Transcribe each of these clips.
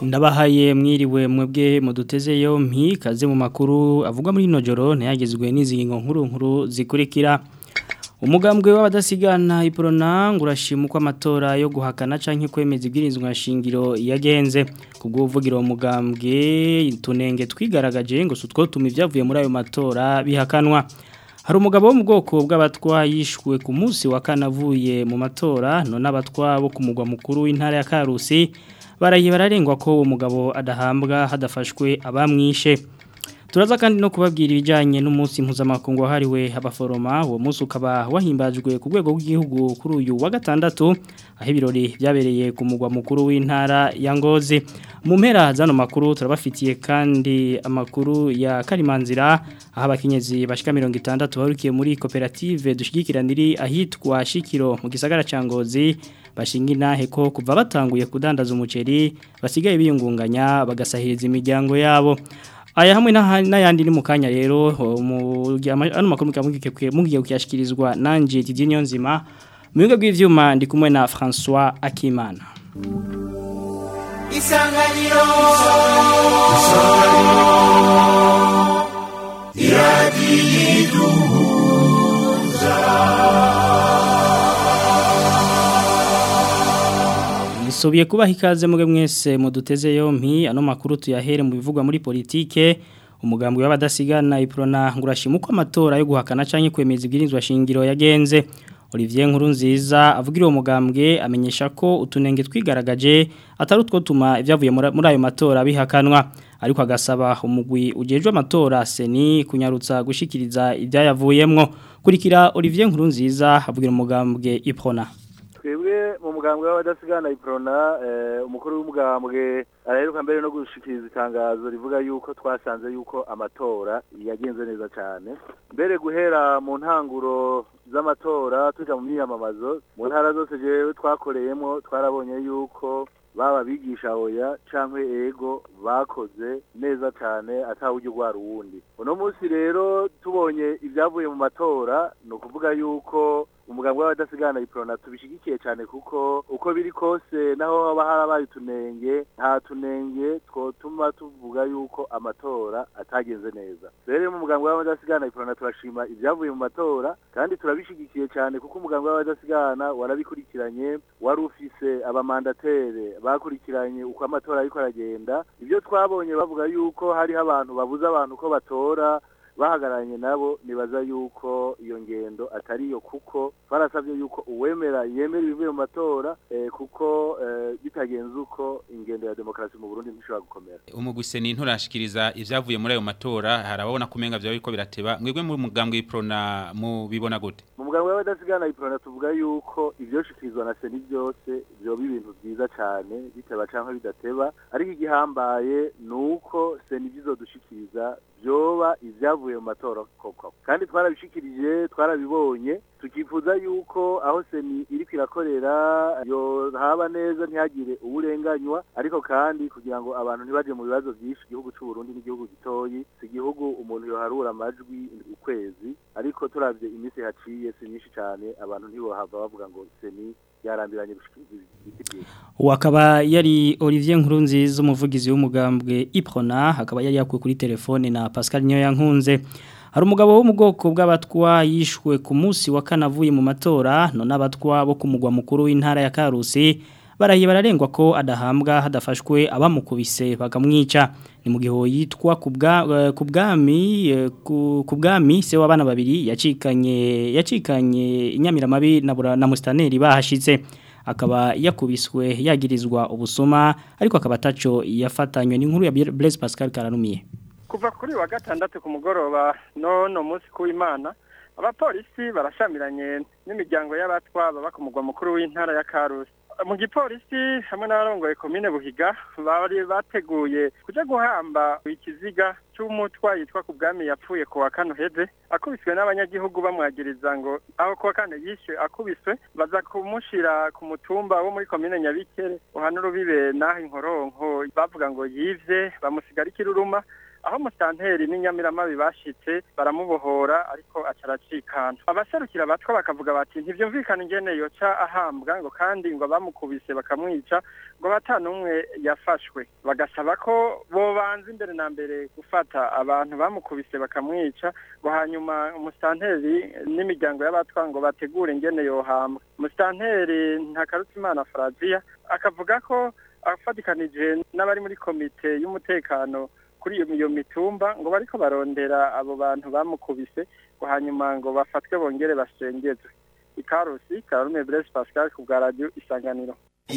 ndabahaye mwiriwe mwebwe muduteze yompi kaze mu makuru avugwa muri ino joro ntiyagizwe n'izingingo nkuru nkuru zikurikira umugambwe w'abadasigana iporona ngo urashima uko amatora yo guhakana canke kwemeza ibwirizwa shingiro yagenze kubw'uvugira uwo mugambwe tunenge twigaragaje ngo sutwo tuma ivyavuye muri ayo matora bihakanwa hari umugabo wo mu bwoko bw'abatwa yishwe ku munsi wa kane avuye mu matora none abatwa bo ku mugwa mukuru w'intara ya Karusi baraye bararengwa ko uwo mugabo adahambwa hadafashwe abamwishe turaza kandi no kubabwira ibijyanye n'umunsi mpuzamakungu wahariwe abaforoma uwo munsi ukaba wahimbajwe ku rwego rw'igihugu kuri uyu wa gatandatu aho ibirori byabereye ku mugwa mukuru w'intara ya ngozi mu mpera z'ano makuru turabafitiye kandi amakuru ya karimanzira aho abakenyezi bashika mirongo itandatu barukiye muri koperative dushyigikirana iri ahitwa shikiro mu gisagara cya ngozi bashinga inahe ko kuva batanguye kudandaza umuceri basigaye biyungunganya bagasahiriza imiryango yabo aya hamwe n'ayandi ni mu kanya rero ano makuru mugiye kuyashyikirizwa nanjye Didier Nyonzima mu bigo bw'ibyuma ndi kumwe na François Akimana isanganiro Nisubiye kubaha ikaze muge mwese muduteze yompi ano makuru tuyahere mu bivugwa muri politike umugambwe w'abadasigana iprona ngurashima uko amatora yo guhakana canke kwemeza ibwirizwa shingiro yagenze Olivier Nkurunziza avugira uwo mugambwe amenyesha ko utunenge twigaragaje atari utwo tuma ibyavuye muri ayo matora bihakanwa ariko agasaba umugwi ujejwe amatora seni kunyarutsa gushikiriza ibyayavuyemwo kurikira Olivier Nkurunziza avugira umugambwe iprona twebwe mu mugambwe w'abadasigana iprona umukuru w'umugambwe araheruka mbere no gushikiriza itangazo rivuga yuko twasanze yuko amatora yagenze neza cyane mbere guhera mu ntanguro z'amatora tuja mu myiyamamazo mu ntara zose jewe twakoreyemo twarabonye yuko baba bigisha oya canke ego bakoze neza cyane atawujya ugwara uwundi uno munsi rero tubonye ibyavuye mu matora ni ukuvuga yuko umugambwe w'abadasigana iprona tubishigikiye cyane kuko uko biri kose naho haba harabaye utunenge nta tunenge twotuma tuvuga yuko amatora atagenze neza rero mu mugambwe w'abadasigana iprona turashima ibyavuye mu matora kandi turabishigikiye cyane kuko umugambwe w'abadasigana warabikurikiranye wari ufise abamandatere bakurikiranye uko amatora ariko aragenda ibyo twabonye bavuga yuko hariho abantu babuza abantu ko batora bahagararanye nabo nibaza yuko iyo ngendo atariyo kuko twarasabye yuko uwemera yemera ibivuye mu matora kuko bitagenze uko ingendo ya demokarasi mu Burundi ntishobora gukomera umugwise ni nturashikiriza ivyavuye muri ayo matora harababona kumenga vyawe ko birateba mwebwe muri mugambwe iprona mu bibona gute mu mugambwe w'abadasigana iprona tuvuga yuko ivyoshikirizwa na seni byose vyoba ibintu vyiza cane biteba canke bidateba ariko igihambaye nuko seni bizodushikiriza vyoba ivyavuye mu matora koko kandi twarabishikirije twarabibonye tukifuza yuko aho seni iriko irakorera yo haba neza ntihagire uburenganywa ariko kandi kugira ngo abantu ntibaje mu bibazo byinshi igihugu cy'u Burundi n'igihugu gitoyi si igihugu umuntu yoharura amajwi ukwezi ariko turavye iminsi haciye si myinshi cyane abantu ntibohava bavuga ngo seni yarambiranye gushikiriza ibiti wakaba yari Olivier Nkurunziza umuvugizi w'umugambwe Iprona hakaba yari yakuye kuri telefone na Pascal Nyoyankunze hari umugabo wo mu bwoko bw'abatwa yishwe ku munsi wa kane avuye mu matora none abatwa bo ku mugwa mukuru w'intara ya Karusi barahiye bararengwa ko adahambwa hadafashwe abamukubise bakamwica ni mu gihe yitwa ku bwami ku bwami se w'abana babiri yacikanye yacikanye inyamiramabi na musitaneri bahashitse akaba yakubiswe yagirizwa ubusuma ariko akaba ataco yafatanywe n'inkuru ya Blaise Pascal Karanumiye kuva kuri wa gatandatu ku mugoroba nono munsi kuw'Imana abapolisi barashamiranye n'imiryango y'abatwa baba ku mugwa mukuru w'intara ya Karusi mu gipolisi hamwe n'abarongoye komine buhiga bari bateguye kuja guhamba ikiziga cy'umutwa yitwa ku bwami yapfuye ku wa kane uheze akubiswe n'abanyagihugu bamwagiriza ngo aho ku wa kane yishe akubiswe baza kumushira ku mutumba wo muri komine nyabikere uhana urubibe n'aho inkoronko bavuga ngo yivye bamusigara ikiruruma aho musanteri n'inyamiramabi bashitse baramubohora ariko acaracikana abaserukira abatwa bakavuga bati ntivyumvikana ingene yoca ahambwa ngo kandi ngo bamukubise bakamwica ngo batanumwe yafashwe bagasaba ko bobanza imbere na mbere gufata abantu bamukubise bakamwica ngo hanyuma umusanteri n'imiryango y'abatwa ngo bategure ingene yohambwa umusanteri ntakarutimana Frazia akavuga ko afatikanije n'abari muri komite y'umutekano kuri iyo iyo mitumba ngo bariko barondera abo bantu bamukubise ngo hanyuma ngo bafatwe bongere basengezwe ikarusi Karume Blaise Pascal ku bwa radio Isanganiro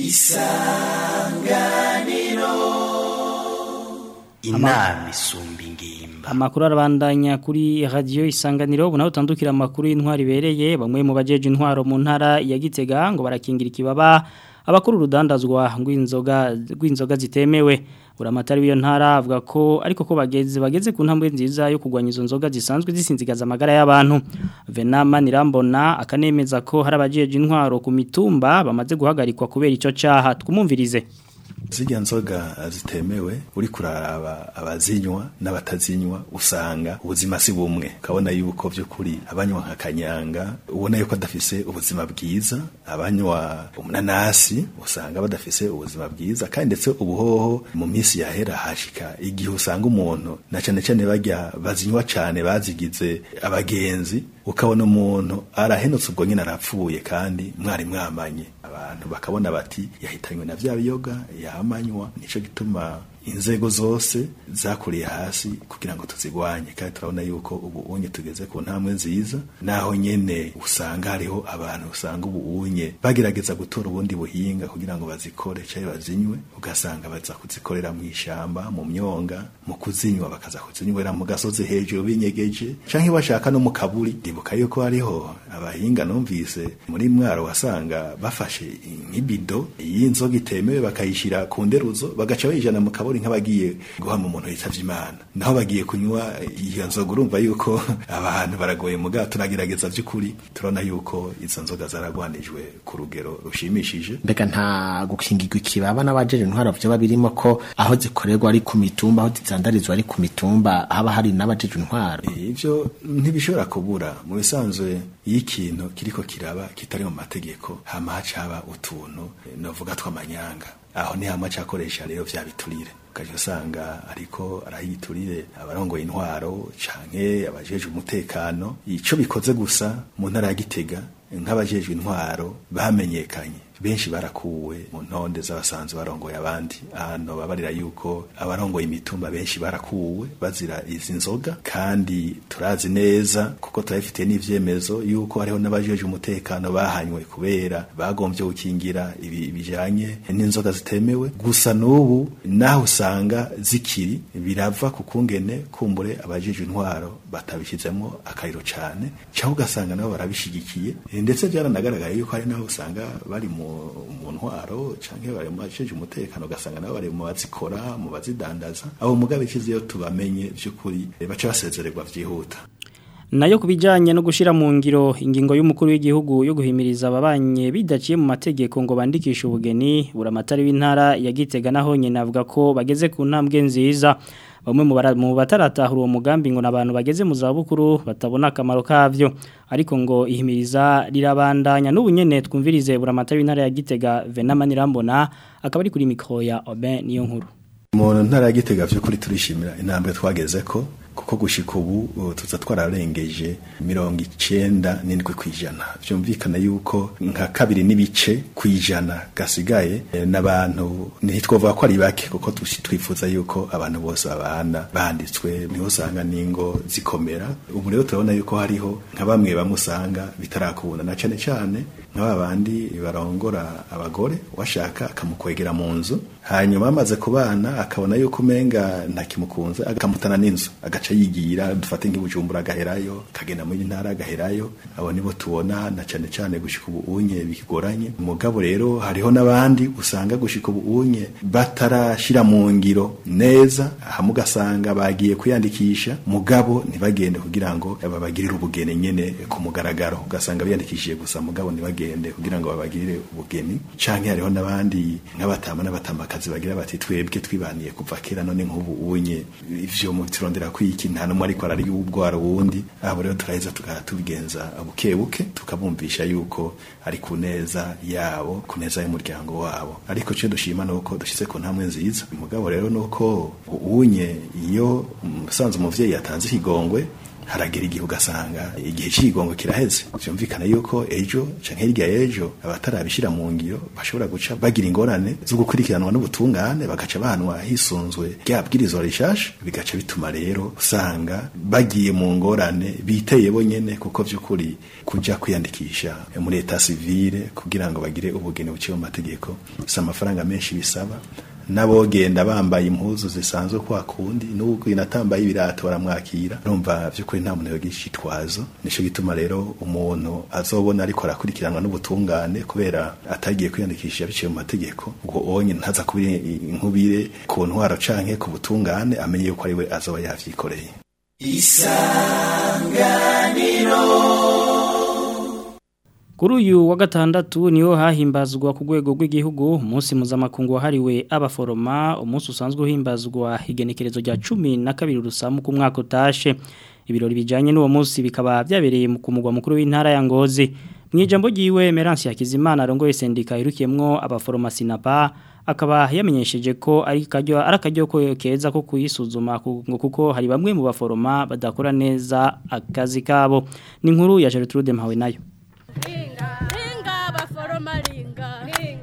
inama isumba ingimba Amakuru arabandanya kuri radio isanganiro ubu naho utandukira amakuru y'intwari bereye bamwe mu bajeje intwaro mu ntara ya Gitega ngo barakingira ikibaba abakuru urudandazwa rw'inzoga rw'inzoga zitemewe uramatari w'iyo ntara avuga ko ariko ko bageze bageze ku ntambwe nziza yo kugwanya izo nzoga zisanzwe zisinzigaza amagara y'abantu Venama Nirambona akanemeza ko hari abajeje intwaro ku mitumba bamaze guhagarikwa kubera ico caha twumumvirize zirya nzoga zitemewe uri kuraraba abazinywa n'abatazinywa usanga ubuzima si bumwe ukabona yuko by'ukuri abanywa nka kanyanga ubona yuko adafise ubuzima bwiza abanywa umunanasi usanga badafise ubuzima bwiza kandi ndetse ubuhoho mu minsi yahera hashika igihe usanga umuntu na cyane cyane bajya bazinywa cyane bazigize abagenzi ukabona umuntu arahenutse ubwo nyine arapfuye kandi mwari mwamanye abantu bakabona bati yahitanywe na vya biyoga yamanywa nico gituma inzego zose zakuriye hasi kugira ngo tuzigwanye kandi turabona yuko ubu unye tugeze ku ntambwe nziza naho nyene usanga hariho abantu usanga ubu unye bagerageza gutora ubundi buhinga kugira ngo bazikore cyangwa bazinywe ugasanga baza kuzikorera mu ishamba mu myonga mu kuzinywa bakaza kuzinywera mu gasozi hejuru binyegeje canke bashaka no mu kaburi ndibuka yuko hariho abahinga numvise muri mwaro wasanga bafashe nk'ibido y'inzoga itemewe bakayishira ku nderuzo bagaca bayijana mu kaburi nk'abagiye guhama umuntu yitavye imana naho bagiye kunywa iyo nzoga urumva yuko abantu baragoye muga turagerageza vy'ukuri turabona yuko izo nzoga zaragwanijwe ku rugero rushimishije mbega nta gukingirwa ikibaba n'abajeje intwaro vyoba birimo ko aho zikorerwa ari ku mitumba aho zizandarizwa ari ku mitumba haba hari n'abajeje intwaro ivyo ntibishobora kubura mu bisanzwe iyo ikintu kiriko kiraba kitari mu mategeko hama hacaba utuntu novuga tw'amanyanga aho ni hamwe acakoresha rero vya biturire ukaje usanga ariko arayiturire abarongoye intwaro canke abajeje umutekano ico bikoze gusa mu ntara ya Gitega nk'abajejwe intwaro bamenyekanye benshi barakuwe mu ntonde z'abasanzwe barongoye abandi hano babarira yuko abarongoye imitumba benshi barakuwe bazira izi nzoga kandi turazi neza kuko turabifitiye n'ivyemezo yuko hariho n'abajeje umutekano bahanywe kubera bagombye gukingira ibi bijanye n'inzoga zitemewe gusa n'ubu naho usanga zikiri birava ku kungene kumbure abajeje intwaro batabishizemo akariro cane cyangwa ugasanga nabo barabishigikiye ndetse byaranagaragaye yuko hari naho usanga bari mu mu ntwaro canke bari mu bajeje umutekano ugasanga nabo bari mu bazikora mu bazidandaza abo mugabe ikiziyo tubamenye vy'ukuri baca basezererwa vyihuta nayo kubijanye no gushira mu ngiro ingingo y'umukuru w'igihugu yo guhimiriza ababanye bidaciye mu mategeko ngo bandikishe ubugeni buramatari w'intara ya Gitega naho nyene avuga ko bageze ku ntambwe nziza bamwe mu bataratahura uwo mugambi ngo nabantu bageze mu zabukuru batabona akamaro kavyo ariko ngo ihimiriza rirabandanya n'ubu nyene twumvirize buramatari w'intara ya Gitega Venama Nirambona akaba ari kuri mikro ya Oben niyo nkuru mu ntara ya Gitega vy'ukuri turishimira intambwe twageze ko kuko gushika ubu tuza twararengeje mirongo icenda n'indwi kw'ijana vyumvikana yuko nka kabiri n'ibice kw'ijana gasigaye n'abantu ntitwovuga ko ari bake kuko twifuza yuko abantu bose babana banditswe niho usanga n'ingo zikomera ubu rero turabona yuko hariho nka bamwe bamwe usanga bitarakubona na cane cane nk'aba bandi barongora abagore washaka akamukwegera mu nzu hanyuma amaze kubana akabona yuko umenga ntakimukunze akamutana n'inzu agaca yigira dufate nk'ibujumbura agaherayo akagenda muri ntara agaherayo abo nibo tubona na cane cane gushika ubu unye bikigoranye mugabo rero hariho n'abandi usanga gushika ubu unye batarashira mu ngiro neza hamwe ugasanga bagiye kwiyandikisha mugabo ntibagende kugira ngo babagirire ubugene nyene ku mugaragaro ugasanga biyandikishije gusa mugabo ntibagende ntibagende kugira ngo babagirire ubugeni canke hariho n'abandi nk'abatama n'abatamakazi bagira bati twebwe twibaniye kuva kera none nk'ubu unye ivyo mu turondera kwiki nta numwe ariko arari ubwara wundi abo rero turaheza tukatubigenza buke buke tukabumvisha yuko ari ku neza yabo ku neza y'umuryango wabo ariko cyo dushima nuko dushize ku ntamwe nziza umugabo rero nuko unye iyo musanze umuvyeyi yatanze ikigongwe haragera igihe ugasanga igihe cy'igongo kiraheze byumvikana yuko ejo canke hirya y'ejo abatarabishira mu ngiro bashobora guca bagira ingorane zo gukurikiranwa n'ubutungane bagaca bahanwa hisunzwe rya bwirizwa rishasha bigaca bituma rero usanga bagiye mu ngorane biteye bonyene kuko vy'ukuri kuja kwiyandikisha muri eta civile kugira ngo bagire ubugeni buciye mu mategeko si amafaranga menshi bisaba n'abogenda bambaye impuzu zisanzwe kwa kundi n'ubwo inatambaye ibirato baramwakira urumva by'ukuri nta muntu yogira icitwazo nico gituma rero umuntu azobona ariko arakurikiranwa n'ubutungane kubera atagiye kwiyandikisha biciye mu mategeko ubwo onye ntaza kubira inkubire ku ntwaro canke ku butungane amenye yuko ari we azoba yavyikoreye isanganiro Kuri uyu wa gatandatu niho hahimbazwa ku rwego rw'igihugu umunsi mpuzamakungu wahariwe abaforoma umunsi usanzwe uhimbazwa igenekerezo rya cumi na kabiri rusamu ku mwaka utashe ibirori bijyanye n'uwo munsi bikaba byabereye ku mugwa mukuru w'intara ya ngozi mu ijambo ry'iwe meransi yakizimana arongoye sendika irukiyemo abaforoma sinapa akaba yamenyesheje ko ari akaryo keza ko kuyisuzuma kuko hari bamwe mu baforoma badakora neza akazi kabo ni inkuru ya Gertrude Mpawe nayo ringa baforoma ringa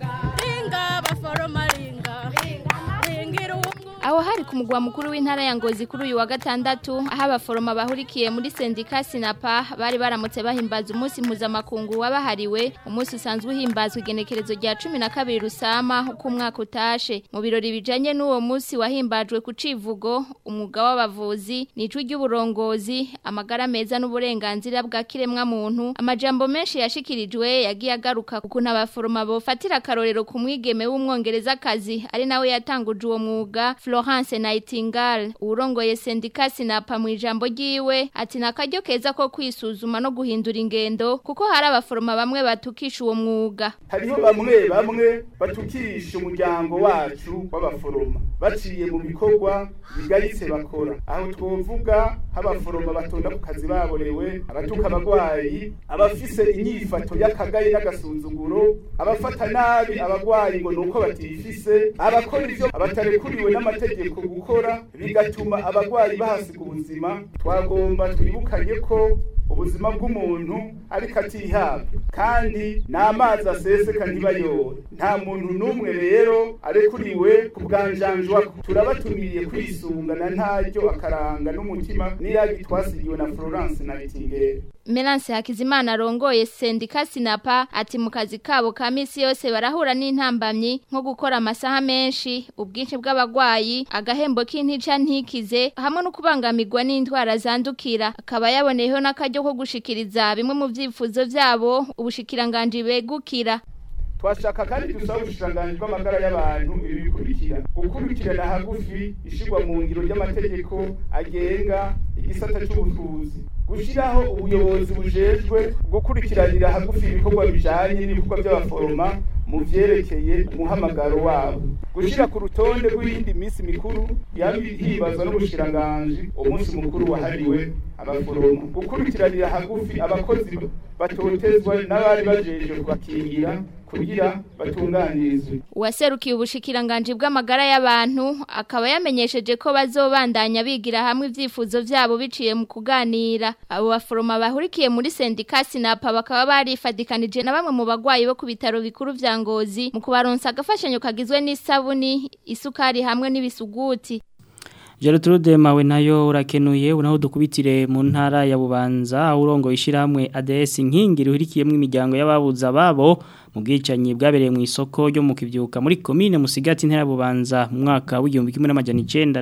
ringa baforoma ringa ringira aho hari ku mugwa mukuru w'intara ya ngozi kuri uyu wa gatandatu aho abaforoma bahurikiye muri sendika sinapa bari baramutse bahimbaza umunsi mpuzamakungu wabahariwe umunsi usanzwe uhimbazwa igenekerezo rya cumi na kabiri rusama uko umwaka utashe mu birori bijanye n'uwo munsi wahimbajwe ku civugo umwuga w'abavuzi n'ijwi ry'uburongozi amagara meza n'uburenganzira bwa kiremwa muntu amajambo menshi yashikirijwe yagiye agaruka ukuntu abaforoma bofatira akarorero ku mwigeme w'umwongerezakazi ari nawe yatanguje uwo mwuga Florence Nightingale urongoye sendika sinapa mu ijambo ryiwe ati nakaryo keza ko kwisuzuma no guhindura ingendo kuko hari abaforoma bamwe batukisha uwo mwuga hariho bamwe bamwe batukisha umuryango wacu w'abaforoma baciye mu bikorwa bigaritse bakora aho twovuga nk'abaforoma batonda ku kazi baborewe abatuka abagwayi abafise inyifato y'akagayi n'agasuzuguro abafata nabi abagwayi ngo nuko batifise abakora ivyo abatarekuriwe n'amategeko gukora bigatuma abagwayi bahasiga ubuzima twagomba twibukanye ko ubuzima bw'umuntu ariko atihabwa kandi n'amazi aseseka ntibayore nta muntu n'umwe rero arekuriwe kubwanjanjwa turabatumiye kwisungana ntaryo akaranga n'umutima n'iragi twasigiwe na Florence Nightingale Melance Hakizimana arongoye sendika Sinapa ati mu kazi kabo ka misi yose barahura n'intambamyi nko gukora amasaha menshi ubwinshi bw'abagwayi agahembo k'intica ntikize hamwe no kubangamirwa n'indwara zandukira akaba yaboneyeho n'akaryo ko gushikiriza bimwe mu vyifuzo vyabo ubushikiranganje begukira twashaka kandi dusaba ubushikiranganji bw'amagara y'abantu ibi bikurikira gukurikirana hagufi ishigwa mu ngiro ry'amategeko agenga igisata c'ubuvuzi gushiraho ubuyobozi bujejwe gukurikiranira hagufi ibikorwa bijanye n'ibikorwa by'abaforoma mu vyerekeye umuhamagaro wabo gushira ku rutonde rw'iyindi minsi mikuru yabihibazwa n'ubushikiranganji umunsi mukuru wahariwe abaforoma gukurikiranira hagufi abakozi batotezwa n'abari bajejwe kubakingira kugira batunganirizwe uwaserukiye ubushikiranganje bw'amagara y'abantu akaba yamenyesheje ko bazobandanya bigira hamwe ivyifuzo vyabo biciye mu kuganira abo baforoma bahurikiye muri sendika sinapa bakaba barifadikanije na bamwe mu bagwayi bo ku bitaro bikuru vya ngozi mu kubaronsa agafashanyo kagizwe n'isabuni isukari hamwe n'ibisuguti Gertrude mawe nayo urakenuye unaho dukubitire mu ntara ya Bubanza urongo ishiramwe ADS nkingi ruhirikiyemo imiryango y'ababuza babo mu bwicanyi bwabereye mu isoko ryo mu kivyuka muri commune Musigati ntara Bubanza mu mwaka w'igihumbi kimwe n'amajana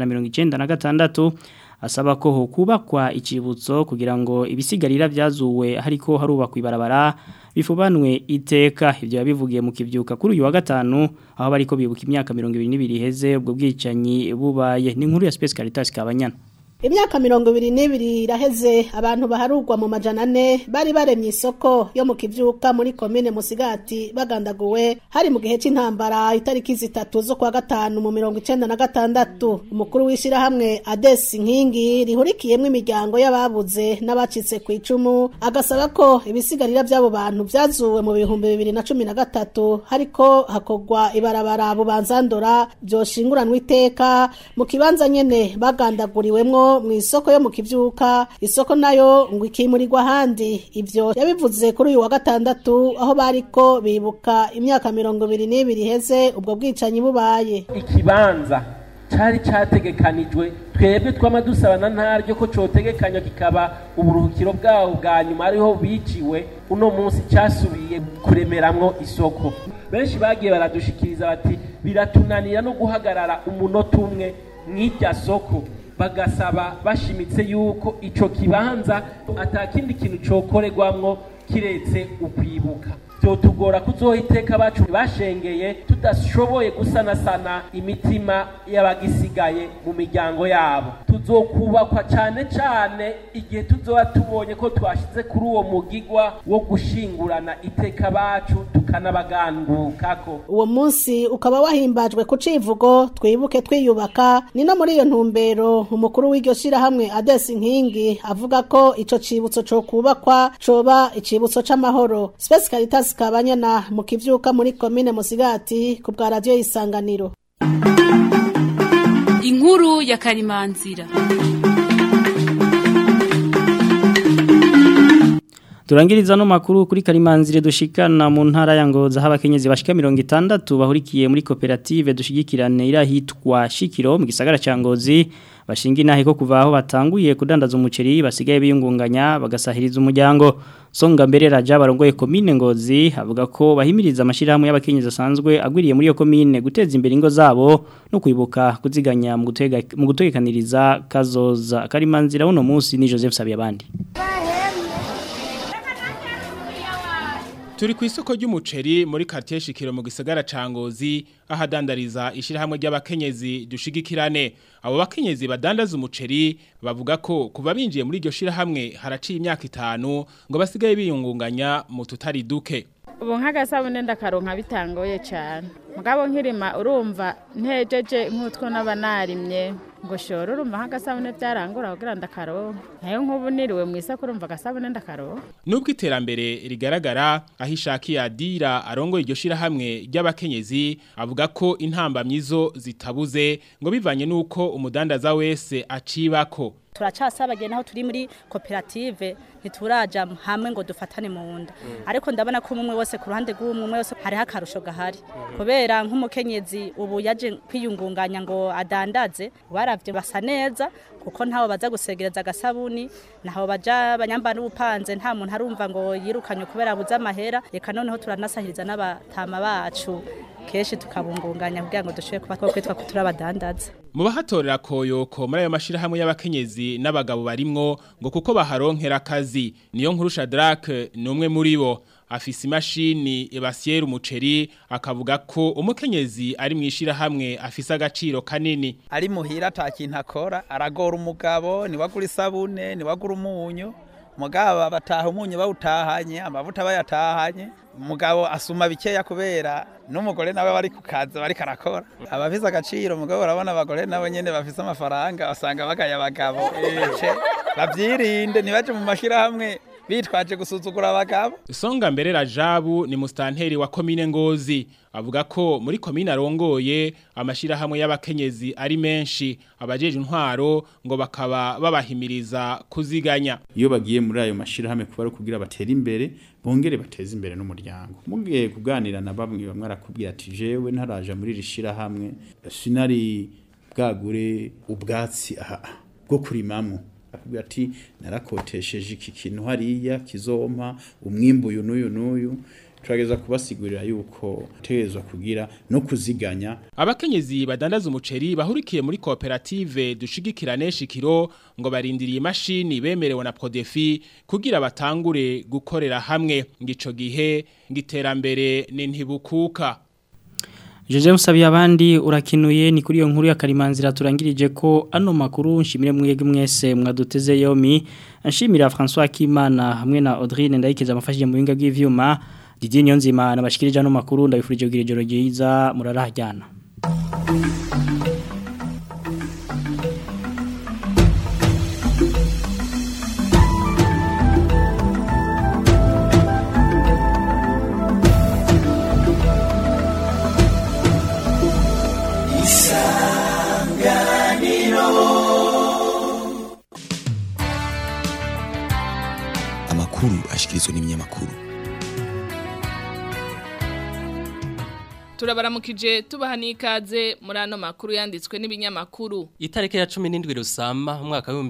1996 asaba ko hokubakwa ikibutso kugira ngo ibisigarira byazuwe hariko harubakwa ibarabara bifubanwe iteka ibyo yabivugiye mu kivyuka kuri uyu wa gatanu aho bariko bibuka imyaka 22 iheze ubwo bwicanyi bubaye ni nkuru ya Space Caritas kabanyana imyaka mirongo ibiri n'ibiri iraheze abantu baharugwa mu majana ane bari baremye isoko yo mu kivyuka muri komine musigati bagandaguwe hari mu gihe c'intambara itariki zitatu zo kwa gatanu mu mirongo icenda na gatandatu umukuru w'ishirahamwe adesi nkingi rihurikiyemwo imiryango y'ababuze n'abacitse ku icumu agasaba ko ibisigarira vy'abo bantu vyazuwe mu bihumbi bibiri na cumi na gatatu hariko hakorwa ibarabara bubanzandora vyoshinguranwa iteka mu kibanza nyene bagandaguriwemwo mu isoko yo mu kivyuka isoko nayo ngo ikimurirwa ahandi ivyo yabivuze kuri uyu wa gatandatu aho bariko bibuka imyaka mirongo ibiri n'ibiri iheze ubwo bwicanyi bubaye ikibanza cari categekanijwe twebwe twama dusabana ntaryo ko cotegekanywa kikaba uburuhukiro bwabo bwa nyuma ariho biciwe uno munsi cyasubiye kuremeramwo isoko benshi bagiye baradushikiriza bati biratunanira no guhagarara umunota umwe mw'irya soko bagasaba bashimitse yuko ico kibanza atakindi kintu cokorerwamwo kiretse ukwibuka vyotugora kuzoha iteka bacu bashengeye tudashoboye gusanasana imitima y'abagisigaye mu miryango yabo tuzokubakwa cane cane igihe tuzoba tubonye ko twashize kuri uwo mugigwa wo gushingurana iteka bacu tukanabagandukako uwo munsi ukaba wahimbajwe ku civugo twibuke twiyubaka ni no muri iyo ntumbero umukuru w'iryo shirahamwe adesi nkingi avuga ko ico cibutso co kubakwa coba icibutso c'amahoro Space Caritas kabanyana mu kivyuka muri komine Musigati ku bwa radio isanganiro inkuru ya karimanzira Turangiriza no makuru kuri Karimanzire dushikana mu ntara ya Ngoza habakenyezi bashika 60 bahurikiye muri koperative dushigikirane irahitwa Shikiro mu gisagara ca Ngozi bashinga inahe ko kuva aho batanguye kudandaza umuceri basigaye biyungunganya bagasahiriza umuryango songa mbere raja barongoye komine Ngozi avuga ko bahimiriza amashirahamwe y'abakenyezi asanzwe agwiriye muri iyo komine guteza imbere ingo zabo no kwibuka kuziganya mu gutega mu gutegekaniriza kazoza Karimanzira uno munsi ni Joseph Sabiyabandi Turi ku isoko ry'umuceri muri quartier Shikiro mu gisagara ca Ngozi ahadandariza ishirahamwe ry'abakenyezi dushigikirane abo bakenyezi badandaza umuceri bavuga ko kuva binjiye muri iryo shirahamwe haraciye imyaka itanu ngo basigaye biyungunganya mu tutari duke ubu nk'agasabune ndakaronka bitangoye cyane mugabo nkirima urumva ntejeje nk'utwo n'aba narimye ngo shora urumva nk'agasabune byarangura kugira ndakaronka nayo nk'ubu niriwe mu isoko urumva agasabune ndakaronka nubwo iterambere rigaragara aho ishakiye adira arongoye iryo shirahamwe ry'abakenyezi avuga ko intambamyi zo zitabuze ngo bivanye n'uko umudandaza wese acibako turacasabagye naho turi muri koperative ntituraja hamwe ngo dufatane mu nda ariko ndabona ko umwe wese ku ruhande rw'umwe wese hariho akarusho gahari kubera nk'umukenyezi ubu yaje kwiyungunganya ngo adandaze baravye basa neza kuko ntaho baza gusegereza agasabuni naho baja banyamba n'ubupanze nta muntu arumva ngo yirukanye kubera abuze amahera reka noneho turanasahiriza n'abatama bacu kenshi tukabungunganya kugira ngo dushobore kuba twakwitwa ko turabadandaza mu bahatorera koyoko muri ayo mashirahamwe y'abakenyezi n'abagabo barimwo ngo kuko baharonkera akazi niyo nkuru Shadrack ni umwe muri bo afise imashini ebasiera umuceri akavuga ko umukenyezi ari mwishirahamwe afise agaciro kanini ari muhira atakintu akora aragora umugabo niwagura isabune niwagura umunyu mugabo bataha umunyu bawutahanye amavuta bayatahanye umugabo asuma bikeya kubera n'umugore nawe bari ku kazi bari karakora abafise agaciro mugabo urabona abagore nabo nyene bafise amafaranga basanga bagaya abagabo ece bavyirinde ntibaje mu mashirahamwe bitwaje gusuzugura abagabo Songa mbere Rajabu ni mustanteri wa komine Ngozi avuga ko muri komine arongoye amashirahamwe y'abakenyezi ari menshi abajeje intwaro ngo bakaba babahimiriza kuziganya iyo bagiye muri ayo mashirahamwe kuba kugira batera imbere bongere bateze imbere n'umuryango mugiye kuganira na bamwe bamwe arakubwira ati jewe ntaraja muri rishirahamwe sinari bwagure ubwatsi aha bwo kurimamwo akubwira ati narakotesheje iki kintu hariya kizompa umwimbu uyu n'uyu n'uyu turageza kubasigurira yuko tegezwa kugira no kuziganya abakenyezi badandaza umuceri bahurikiye muri koperative dushigikirane shikiro ngo barindiriye imashini bemerewe na Prodefi kugira batangure gukorera hamwe ngico gihe ngiterambere ni ntibukuka Jose Musabiye abandi urakinuye ni kuri iyo nkuru ya Karimanzira turangirije ko ano makuru nshimire mwege mwese mwaduteze yomi nshimira François Kimana hamwe na Audrine ndayikeza amafashije mu binga bw'ivyuma Didier Nyonzima nabashikirije ano makuru ndabifurije kugira ijoro ryiza murarahajyana amakuru ashikirizwa n'ibinyamakuru turabaramukije tubaha n'ikaze muri ano makuru yanditswe n'ibinyamakuru Itariki ya 17 Rusama umwaka wa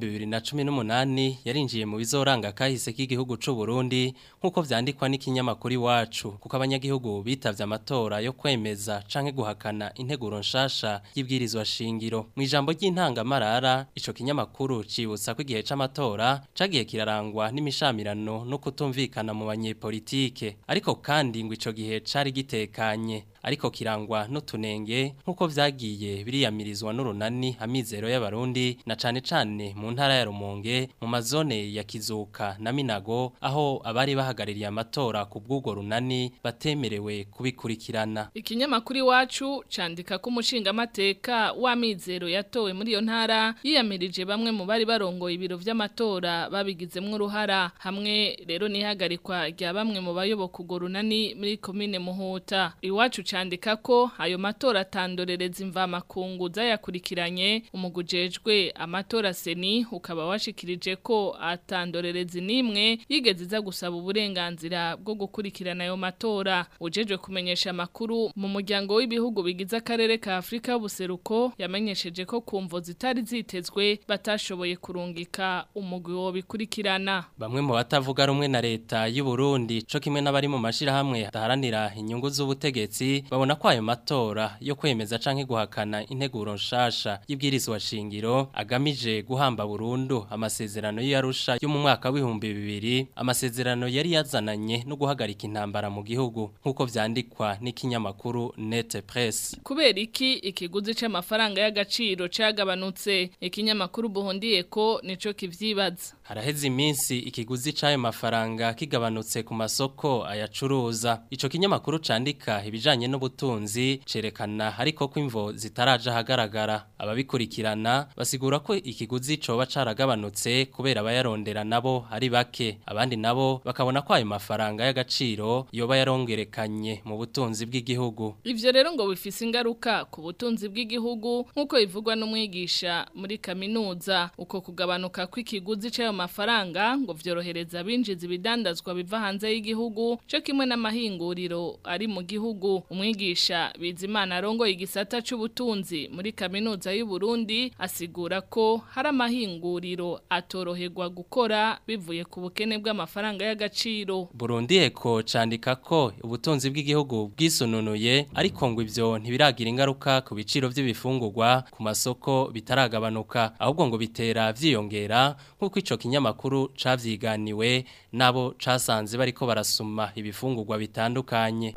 2018 yarinjiye mu bizoranga kahise k'igihugu c'u Burundi nkuko vyandikwa n'ikinyamakuru iwacu kuko abanyagihugu bitavye amatora yo kwemeza canke guhakana integuro nshasha y'ibwirizwa shingiro mu ijambo ry'intangamarara ico kinyamakuru cibutsa ko igihe c'amatora cagiye kirarangwa n'imishamirano no kutumvikana mu banyepolitike ariko kandi ngo ico gihe cari gitekanye ariko kirangwa n'utunenge nk'uko vyagiye biriyamirizwa n'urunani amizero y'abarundi na cane cane mu ntara ya Rumonge mu mazone ya Kizuka na Minago aho abari bahagaririye amatora ku bw'ugo runani batemerewe kubikurikirana ikinyamakuru iwacu candika ko umushingamateka w'amizero yatowe muri iyo ntara yiyamirije bamwe mu bari barongoye ibiro vy'amatora babigizemwo uruhara hamwe rero nihagarikwa rya bamwe mu bayoboka ugo runani muri komine Muhuta iwacu candika ko ayo matora atandorereza imvamakungu zayakurikiranye umugujejwe amatora seni ukaba washikirije ko atandorereza nimwe yigeze iza gusaba uburenganzira bwo gukurikirana ayo matora ujejwe kumenyesha amakuru mu muryango w'ibihugu bigize akarere ka Afrika y'ubuseruko yamenyesheje ko kumvo zitari zitezwe batashoboye kurungika umugwi wo bikurikirana bamwe mu batavuga rumwe na leta y'u Burundi co kimwe n'abari mu mashirahamwe daharanira inyungu z'ubutegetsi babona ko ayo matora yo kwemeza canke guhakana integuro nshasha y'ibwirizwa shingiro agamije guhamba burundu amasezerano y'Arusha yo mu mwaka w'ibihumbi bibiri amasezerano yari yazananye no guhagarika intambara mu gihugu nk'uko vyandikwa n'ikinyamakuru Net Press kubera iki ikiguzi c'amafaranga y'agaciro cagabanutse ikinyamakuru buhundiye ko nico kivyibaza haraheze iminsi ikiguzi c'ayo mafaranga kigabanutse ku masoko ayacuruza ico kinyamakuru candika ibijanye n'ubutunzi cerekana ariko ko imvo zitaraje ahagaragara ababikurikirana basigura ko ikiguzi coba caragabanutse kubera abayarondera nabo ari bake abandi nabo bakabona ko ayo mafaranga y'agaciro yoba yarongerekanye mu butunzi bw'igihugu ivyo rero ngo bifise ingaruka ku butunzi bw'igihugu nk'uko bivugwa n'umwigisha muri kaminuza uko kugabanuka kw'ikiguzi c'ayo mafaranga ngo vyorohereza abinjiza ibidandazwa biva hanze y'igihugu co kimwe n'amahinguriro ari mu gihugu umwigisha bizimana arongoye igisata c'ubutunzi muri kaminuza y'u Burundi asigura ko hari amahinguriro atoroherwa gukora bivuye ku bukene bw'amafaranga y'agaciro Burundi eko candika ko ubutunzi bw'igihugu bwisununuye ariko ngo ivyo ntibiragira ingaruka ku biciro vy'ibifungurwa ku masoko bitaragabanuka ahubwo ngo bitera vyiyongera nk'uko ico kinyamakuru cavyiganiwe nabo casanze bariko barasuma ibifungurwa bitandukanye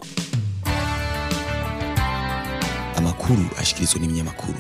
amakuru ashikirizwa n'ibinyamakuru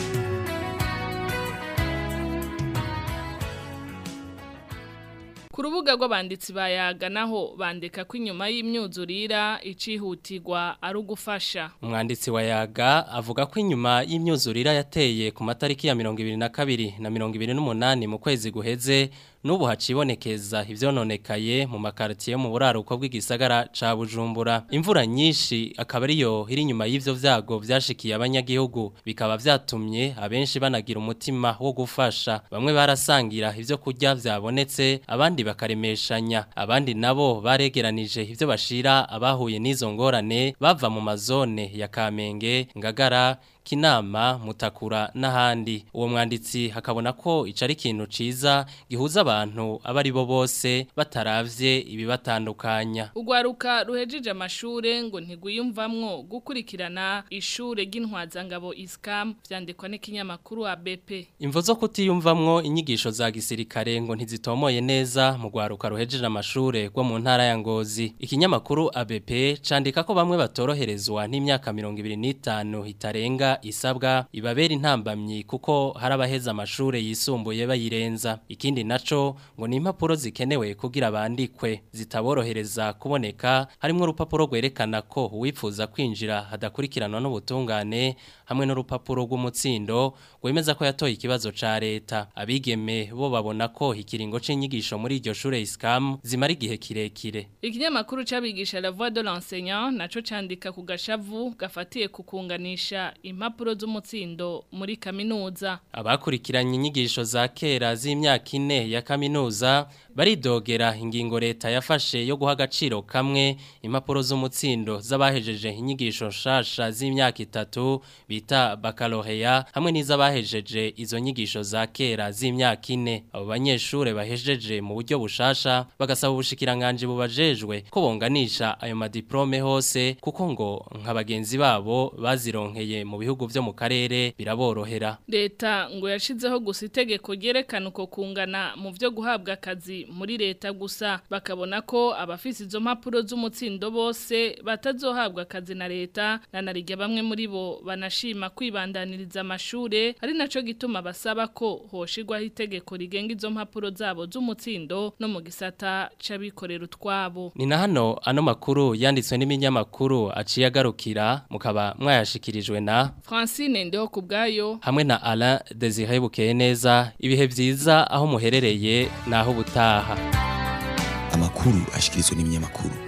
Ku rubuga rw'abanditsi bayaga naho bandika ko inyuma y'imyuzurira icihutirwa ari ugufasha. Umwanditsi wa yaga avuga ko inyuma y'imyuzurira yateye ku matariki ya 22 na 28 mu kwezi guheze nubu hacibonekeza ivyononekaye mu makartiye mu buraruko bw'igisagara ca Bujumbura imvura nyinshi akaba ariyo iri nyuma y'ivyo vyago vyashikiye abanyagihugu bikaba vyatumye abenshi banagira umutima wo gufasha bamwe barasangira ivyo kurya vyabonetse abandi bakaremeshanya abandi nabo baregeranije ivyo bashira abahuye n'izo ngorane bava mu mazone ya Kamenge Ngagara kinama mutakura n'ahandi uwo mwanditsi hakabona ko ico ari ikintu ciza gihuza abantu aba ari bo bose bataravye ibibatandukanya Ugwaruka ruhejeje amashure ngo ntigwiyumvamwo gukurikirana ishure ry'intwazangabo Iskam vyandikwa n'ikinyamakuru ABP. Imvo zo kutiyumvamwo inyigisho za gisirikare ngo ntizitomoye neza mu gwaruka ruhejeje amashure rwo mu ntara ya Ngozi. Ikinyamakuru ABP candika ko bamwe batoroherezwa n'imyaka 25 itarenga isabwa ibabera intambamyi kuko hari abaheza amashure yisumbuye bayirenza. Ikindi naco ngo ni impapuro zikenewe kugira bandikwe zitaborohereza kuboneka harimo urupapuro rwerekana ko uwifuza kwinjira hadakurikiranwa n'ubutungane hamwe n'urupapuro rw'umutsindo rwemeza ko yatoye ikibazo ca leta abigeme bo babona ko ikiringo c'inyigisho muri iryo shure Iskam zimara igihe kirekire Ikinyamakuru c'abigisha La Voix de l'enseignant naco candika ku gashavu gafatiye kukunganisha impapuro z'umutsindo muri kaminuza. abakurikiranye inyigisho za kera z'imyaka ine ya kaminuza baridogera ingingo leta yafashe yo guha agaciro kamwe impapuro z'umutsindo z'abahejeje inyigisho nshasha z'imyaka itatu bita bakaloreya hamwe n'iz'abahejeje izo nyigisho za kera z'imyaka ine abo banyeshure bahejeje mu buryo bushasha bagasaba ubushikiranganje bubajejwe ko bonganisha ayo madiplome hose kuko ngo nka bagenzi babo bazironkeye mu bihugu vyo mu karere biraborohera Leta ngo yashizeho gusa itegeko ryerekana uko kungana mu vyo guhabwa akazi muri leta gusa bakabona ko abafise izo mpapuro z'umutsindo bose batazohabwa akazi na leta na narijya bamwe muri bo banashima kwibandaniriza amashure ari naco gituma basaba ko hoshirwaho itegeko rigenga izo mpapuro zabo z'umutsindo no mu gisata c'abikorera utwabo Ni na hano ano makuru yanditswe n'iminyamakuru aciye agarukira mukaba mwayashikirijwe na Francine ndeho kubgayo hamwe na Alain Desire Bukeye neza ibihe vyiza aho muherereye naho butaha Amakuru ashikirizwa n'ibinyamakuru